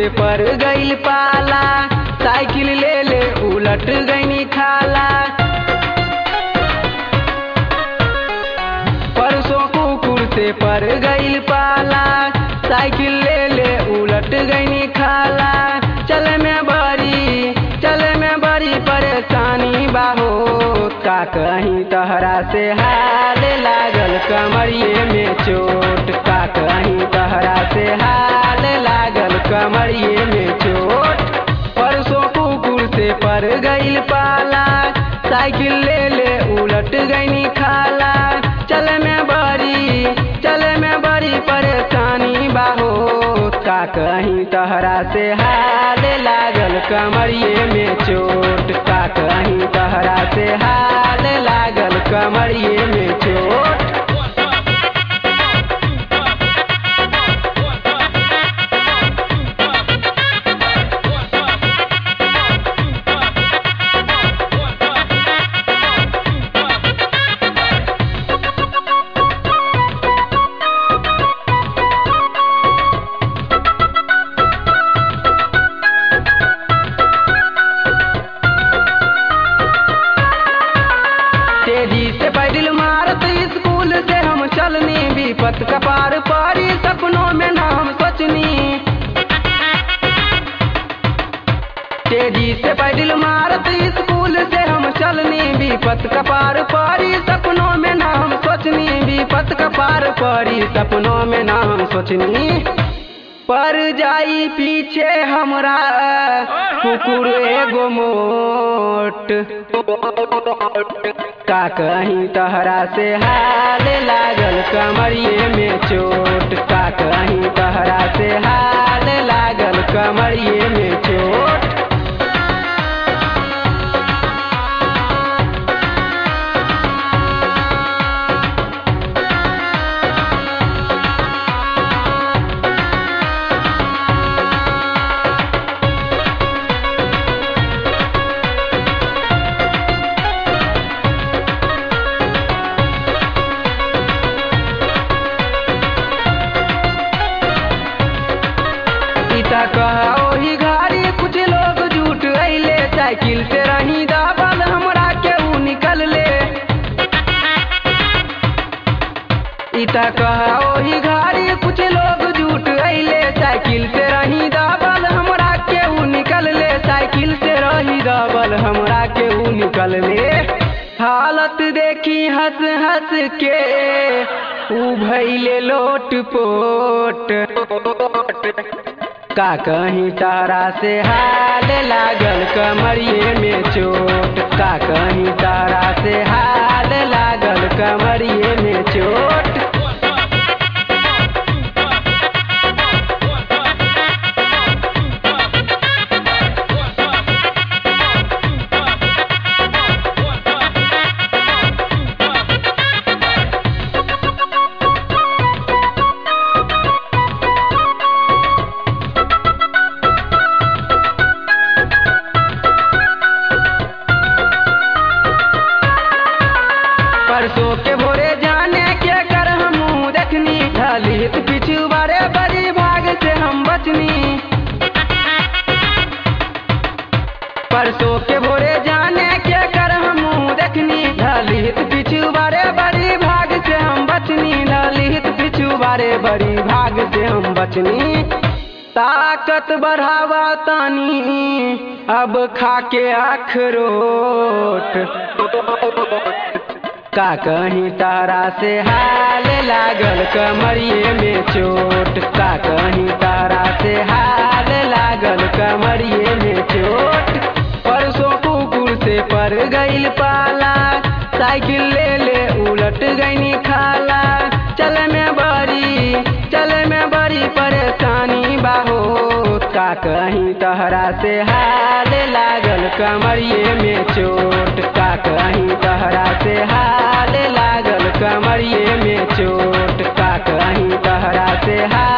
से पर गईल पाला साइकिल ले ले उलट गईनी खाला परसों कुकुर से पर गईल पाला साइकिल ले ले उलट गईनी खाला चले में बड़ी चले में बड़ी परेशानी बाहो का कहीं तहरा से हाल लागल कमरिए में चोट का कहीं तहरा से हाल लागल कमरिए में चोट परसों कुकुर से पर गईल पाला साइकिल ले ले उलट गईनी खाला चले में बड़ी चले में बड़ी परेशानी बाहो का कहीं तहरा से हाल लागल कमरिए में चोट का कहीं तहरा से हाल लागल कमरिए में चोट तेजी से पैदल मारत स्कूल से हम चलनी विपत कपार पारी सपनों में नाम सोचनी तेजी से पैदल मारत स्कूल से हम चलनी विपत कपार पारी सपनों में नाम सोचनी विपत कपार पारी सपनों में नाम सोचनी पर जाई पीछे हमरा कुकुर एगो मोट का कहीं तहरा से हाल लागल कमरिए में चोट का कहीं तहरा से हाल लागल कमरिए में चोट पिता कहा ओही घारी कुछ लोग झूठ अइले साइकिल से रही दाबल हमरा के ऊ निकल ले इता कहा ओही घारी कुछ लोग झूठ अइले साइकिल से रही दाबल हमरा के ऊ निकल ले साइकिल से रही दाबल हमरा के ऊ निकल ले हालत देखी हंस हंस के ऊ भैले लोट पोट का कहीं तारा से हाल लागल कमरिए में चोट का कहीं तारा से हाल लागल कमरिए में चोट परसों के भोरे जाने के कर हम देखनी ढलित पिछु बारे बड़ी भाग से हम बचनी परसों के भोरे जाने के कर हम देखनी ढलित पिछु बारे बड़ी भाग से हम बचनी ढलित पिछु बारे बड़ी भाग से हम बचनी ताकत बढ़ावा तानी अब खाके अखरोट का कहीं तारा से हाल लागल कमरिए में चोट का कहीं तारा से हाल लागल कमरिए में चोट परसों कुकुर से पर गईल पाला साइकिल ले ले उलट गईनी खाला चले में बड़ी चले में बड़ी परेशानी बाहो का कहीं तहरा से हाल लागल कमरिए में चोट का कहीं तहरा से हाल लागल कमरिए में चोट का कहीं तहरा से हाल